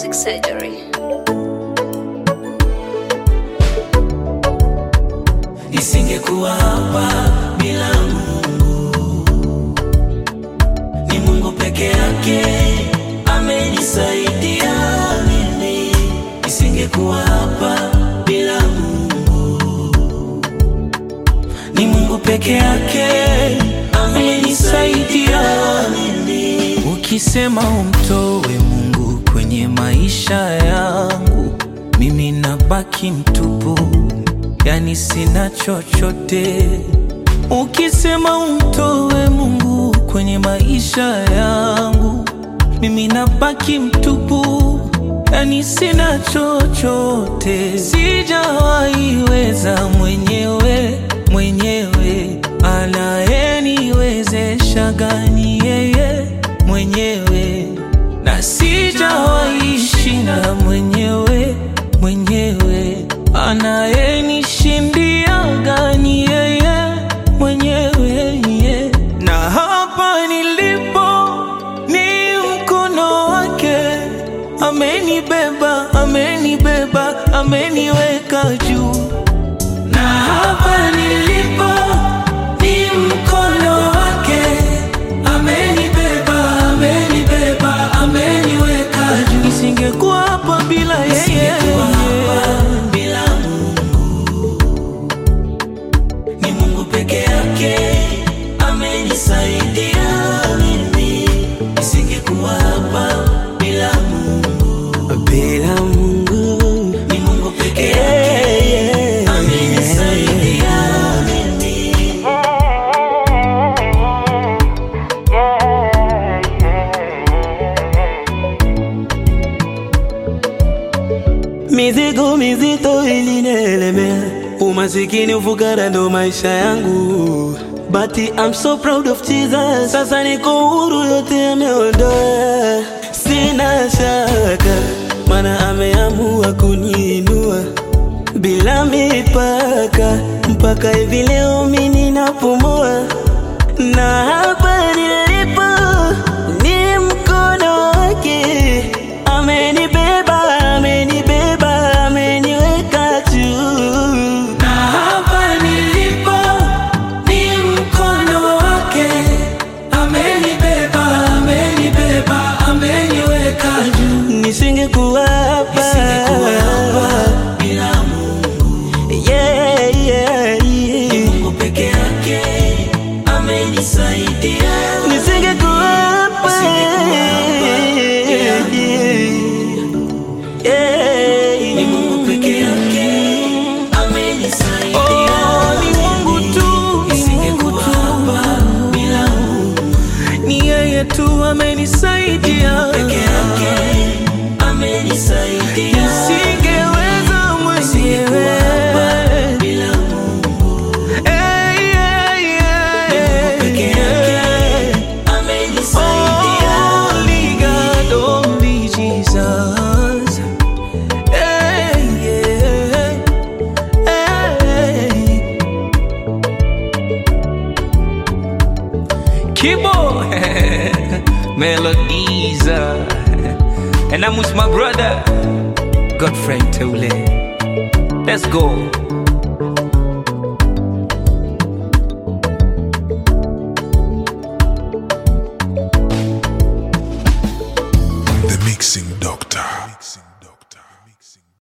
plastic surgery. Nisingekuwa hapa bila Mungu, ni Mungu peke yake amenisaidia mimi. Nisingekuwa hapa bila Mungu, ni Mungu peke yake amenisaidia mimi. Ukisema umtowe Mungu kwenye maisha yangu, mimi nabaki mtupu yani sina chochote. Ukisema umtoe Mungu kwenye maisha yangu, mimi nabaki mtupu, yani sina chochote. Sijawaiweza mwenyewe mwenyewe, anayeniwezesha gani yeye mwenyewe, na sijawaishinda mwenyewe mwenyewe anayenishindia gani yeye mwenyewe yeah. Na hapa nilipo ni mkono wake, amenibeba, amenibeba, ameniweka juu. Na hapa nilipo ni mkono wake, amenibeba, amenibeba, ameniweka juu. Nisingekuwa hapa bila yeye, Nisingekuwa hapa bila Mungu. Ni Mungu peke yake amenisaidia mimi. Nisingekuwa hapa bila Mungu. bila Mungu Ni Mungu peke yake amenisaidia mimi. mizigo mizito ilinielemea, umasikini, ufukara ndo maisha yangu, but I'm so proud of Jesus. Sasa niko huru, yote ameondoa, sina shaka, mana ameamua kuniinua bila mipaka, mpaka hivi leo mimi ninapumua, na hapa nilipo ni mkono wake, amenibeba, amenibeba, ameniweka juu. Na hapa nilipo ni mkono wake, amenibeba, amenibeba, ameniweka juu. Nisingekuwa hapa Nisingekuwa hapa bila Mungu. yeah, yeah, Ni yeah. Mungu peke yake amenisaidia. Nisingekuwa hapa Nisingekuwa hapa bila yeah. Ni Mungu peke yake amenisaidia. Oh, ni Mungu tu, ni Nisingekuwa Mungu tu. hapa bila Mungu. Ni yeye tu amenisaidia Peke yake amenisaidia. Nisingeweza Nisingekuwa hapa mwenyewe bila Mungu. Hey, yeah, yeah, Peke yake yeah. amenisaidia. Only God, only Jesus. Hey, yeah. Hey. Kibo Melodies uh, And I'm with my brother Godfrey Teule Let's go The Mixing Doctor.